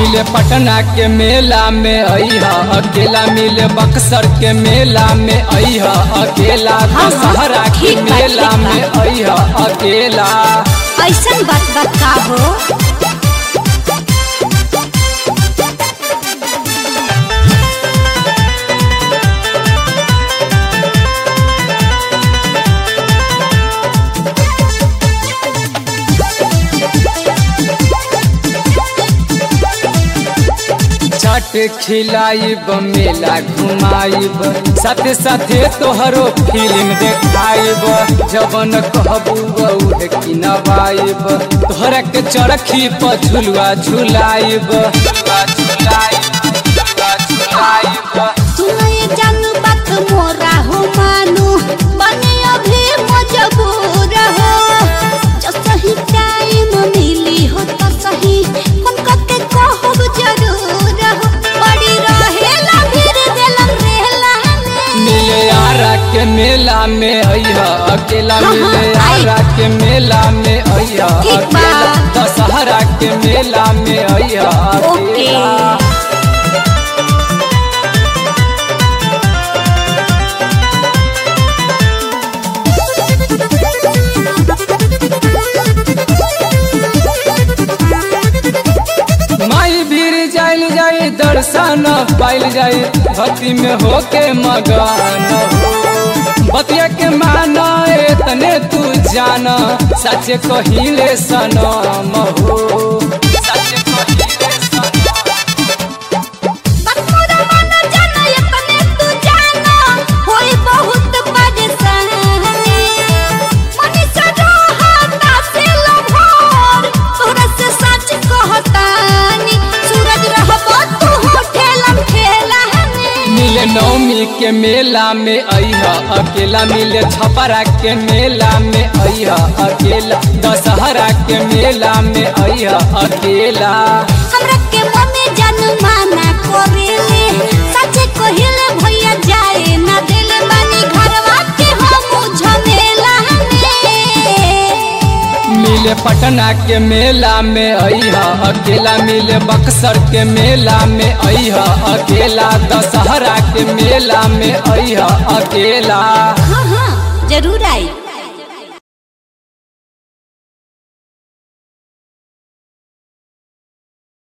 मिले पटना के मेला में अइहा अकेला मिले बक्सर के मेला में अइहा अकेला हाँ, दशहरा के ठीक बा, मेला ठीक बा। में अइहा अकेला ऐसन बात बता हो छठ खिलाइब मेला घुमाइब साथे साथे तोहरो फिल्म देखाइब जबन कहबू उहे किनवाइब तोहरा के चरखी पर झुलुआ झुलाइब झुलुआ झुलाइब झुलुआ झुलाइब सुनो ये जानू बात मोरा हो मानू बने अभी मजबूर हो जो सही टाइम मिली हो तो सही हमका के कहब जरूर हो बड़ी रहेला फिर दिलम रहेला में मिले आरा के मेला में अइहा अकेला हाँ, मिले आई। आरा के मेला में अइहा ठीक बा। अकेला दशहरा के मेला में अइहा ओके अकेला माई भीड़ जाइल जाई दर्शन पाइल जाई भक्ति में होके मगन हो बतिया के माना तने तू जाना सच कहिले सनम हो सच कहिले सनम बतमुरा मानो जानो ये तने तू जानो होई बहुत परेशानी मनीषा रोहता से लभोर तोरा से सच कहतानी सूरज रहबो तू हो ठेलम ठेला मिले नवमी के मेला में अइहा अकेला मिले छपरा के मेला में अइहा अकेला दशहरा के मेला में अइहा अकेला हमरा के मने जान माना करेले सच कहिले भैया जाए ना दिल मानी घरवा के हम झमेला मिले पटना के मेला में अइहा अकेला मिले बक्सर के मेला में अइहा अकेला दशहरा के मेला में अइहा अकेला हाँ हाँ जरूर आई